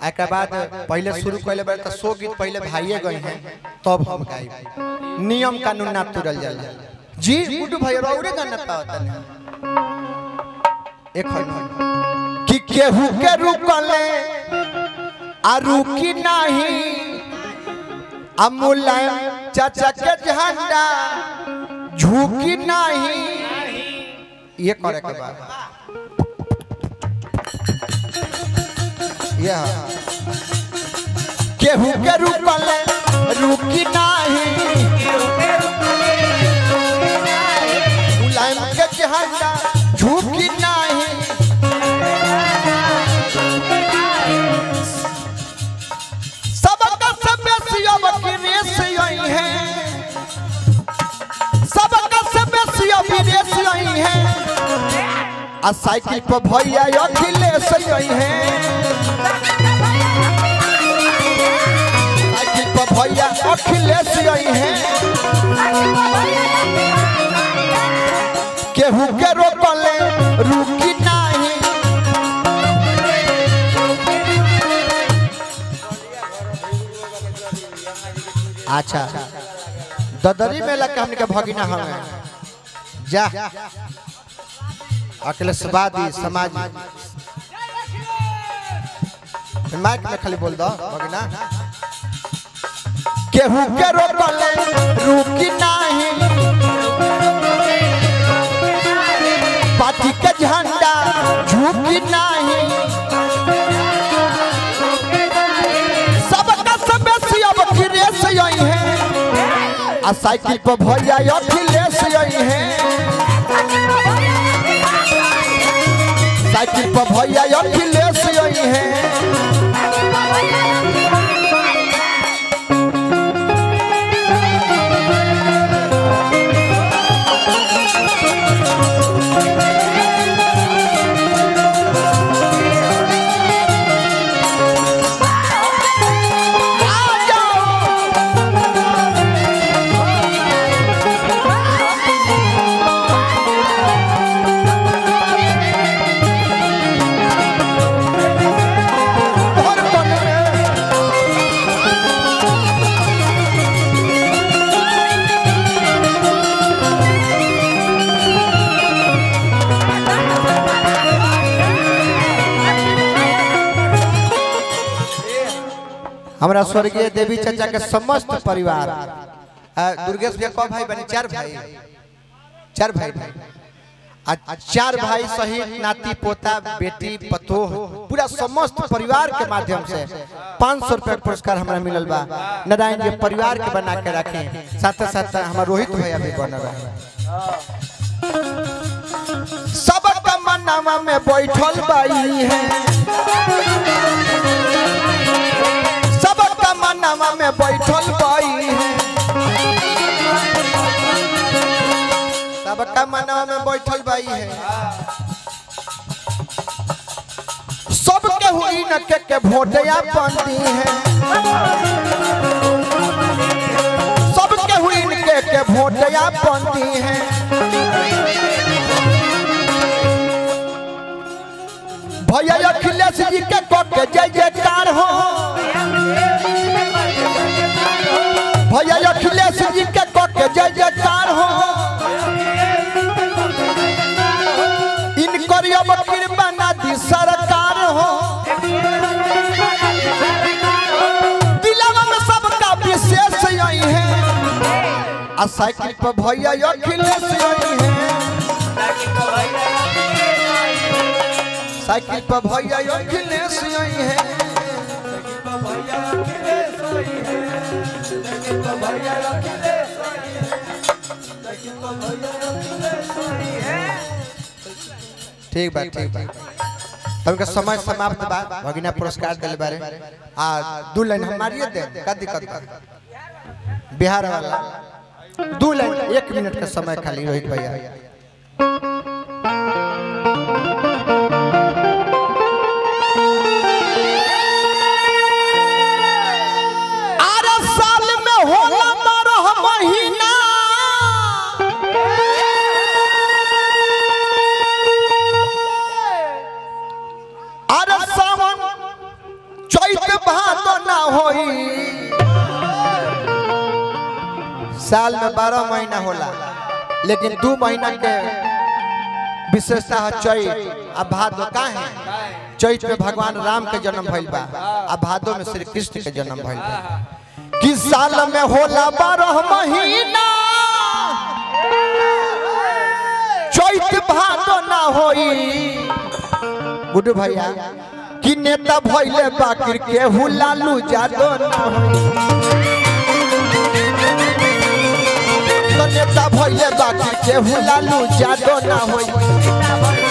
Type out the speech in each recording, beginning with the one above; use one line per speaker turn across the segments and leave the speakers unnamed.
एक बाद पहले शुरू कैले बारे तो सौ गीत पहले भाइये गए हैं तब हम गाई नियम कानून ना तुरल जाला जी गुड्डू भाई और गाना पावता नहीं एक हन कि केहू के रुकले आ रुकी नहीं आ मुलायम चाचा के झंडा झुकी नहीं ये करे के बाद यह केहू के रुकले रुकी नहीं मुलायम के झंडा झुकी नहीं सबका सब सियब की रेस यही है सबका सब सियब की रेस यही है आ साइकिल पर भैया अखिलेश यही है साइकिल पर भैया अखिलेश यही है केहू के रोकले रुकी नहीं अच्छा ददरी में लग हमने के भगिना हमें जा अखिलेशवादी समाज माइक में खाली बोल दो भगिना केहू के रोकले रुकी नहीं पार्टी के झंडा झुकी नहीं सबका सब अब की रेस यही है आ साइकिल पर भैया अखिलेश यही है साइकिल पर भैया अखिलेश यही है आ जाओ और बन में हमारा स्वर्गीय देवी चाचा के समस्त परिवार आ, दुर्गेश भैया कौ भाई बने चार भाई चार भाई आ, चार भाई सहित नाती पोता बेटी पतोह पूरा समस्त परिवार के माध्यम से पाँच सौ रुपया पुरस्कार हमारा मिलल बा नारायण जी परिवार के बना के रखे साथ साथ हमारा रोहित भैया भी बन रहे सबका मनावा में बैठल बाई है सबका मनावा में बैठल बाई है सबका मनावा में बैठल बाई है सबके हुई न के के भोटिया बनती है सबके हुई न के के भोटिया बनती है भैया अखिलेश जी के कह के जय जयकार हो भैया अखिलेश जी के कह के जय जयकार हो इनकर अब कृपा ना दी सरकार हो दिलवा में सबका विशेष यही है आ साइकिल पर भैया अखिलेश यही है साइकिल पर भैया अखिलेश यही है ठीक बा ठीक बा हमके समय समाप्त बा भगिना पुरस्कार दिले बारे आ दू लाइन हमारी दे का दिक्कत बा बिहार वाला दू लाइन एक मिनट का समय खाली रोहित भैया आरा साल में होला बारह महीना अरे सावन चैत होई साल में बारह महीना होला लेकिन दू महीना के विशेषता है चैत आ भादो का है चैत में भगवान राम के जन्म भइल बा आ भादो में श्री कृष्ण के जन्म भइल बा कि साल में होला बारह महीना चैत भादो ना होई गुड्डू भैया कि नेता भइले बाकिर के हुलालू जादो ना होई तो नेता भइले बाकिर के हुलालू जादो ना होई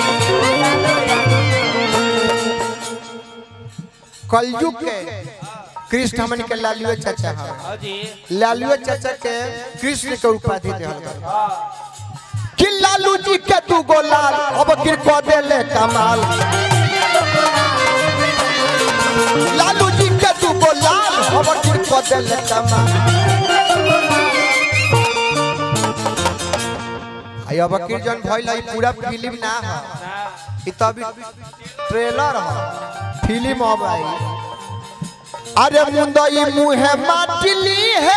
कलयुग के कृष्ण हमन के लालुए चाचा है
हाँ जी
लालुए चाचा के कृष्ण के उपाधि देहल बा कि लालू जी के तू गोलाल अब गिर को देले कमाल लालू जी के तू गोलाल अब गिर को देले कमाल आई अब की जन भइल है पूरा फिल्म ना है ई तो अभी ट्रेलर है फिल्म अब आई अरे मुंदई मुहे माटिली है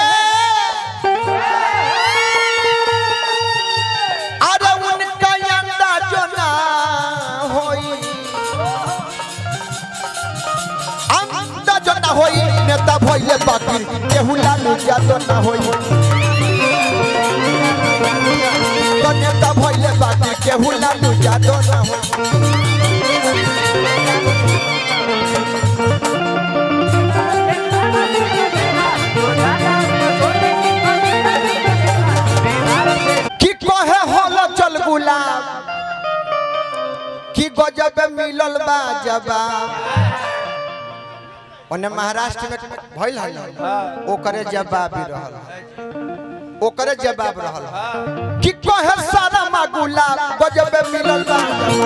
अरे उनका अंदाज ना होई अंदाज ना होई नेता भइले बाकी केहू लालू जादो ना होई तो नेता भइले बाकी केहू लालू जादो ना होई कि कहे होल चल गुलाब कि गजब मिलल बा जवाब ओने महाराष्ट्र में भइल है ओकरे जवाब भी रहल ओकरे जवाब रहल कि कहे सारा मा गुलाब गजब मिलल बा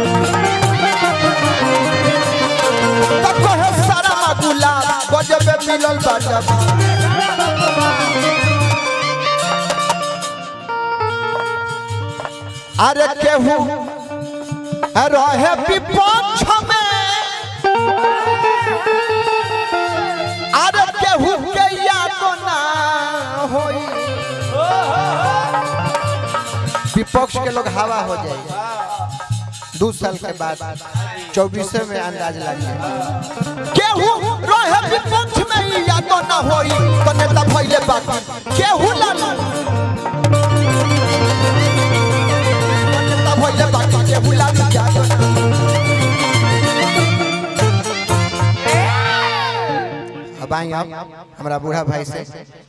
तो कहे सारा मा गुलाब गजब मिलल बा जवाब अरे केहू रहे विपक्ष में अरे केहू के याद ना होई विपक्ष के लोग हवा हो जाए दो साल के बाद चौबीसे में अंदाज लग जाए केहू रहे विपक्ष में ई याद ना होई तो नेता भइले बाकी केहू लालू नेता भइले बाकी केहू लालू जादो ना अब आई अब हमारा बूढ़ा भाई से